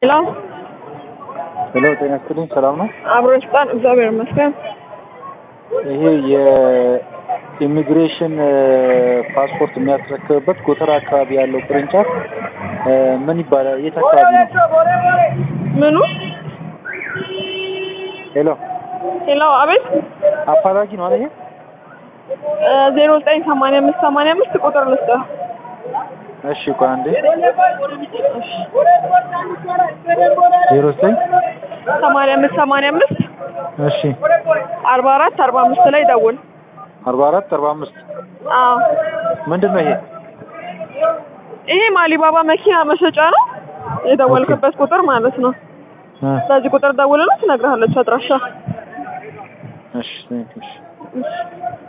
ሄሎ ሄሎ ጤና ይስጥልኝ። ሰላም ነው? አብሮች ጣን እግዚአብሔር ይመስገን። ይሄ የኢሚግሬሽን ፓስፖርት የሚያስረክብበት ጎተራ አካባቢ ያለው ቅርንጫፍ ምን ይባላል? የት አካባቢ ነው? ምኑ? ሄሎ ሄሎ አቤት። አፋላጊ ነው አይደል? ዜሮ ዘጠኝ ሰማንያ አምስት ሰማንያ አምስት ቁጥር ልስጥህ። እሺ ቆይ አንዴ ዜሮ ዘጠኝ ሰማንያ አምስት ሰማንያ አምስት እሺ አርባ አራት አርባ አምስት ላይ ደውል። አርባ አራት አርባ አምስት አዎ ምንድን ነው ይሄ? ይሄ ማሊባባ መኪና መሸጫ ነው። የደወልክበት ቁጥር ማለት ነው። እ በዚህ ቁጥር ደውልና ትነግርሃለች አድራሻ። እሺ ቴንክ ዩ፣ እሺ እሺ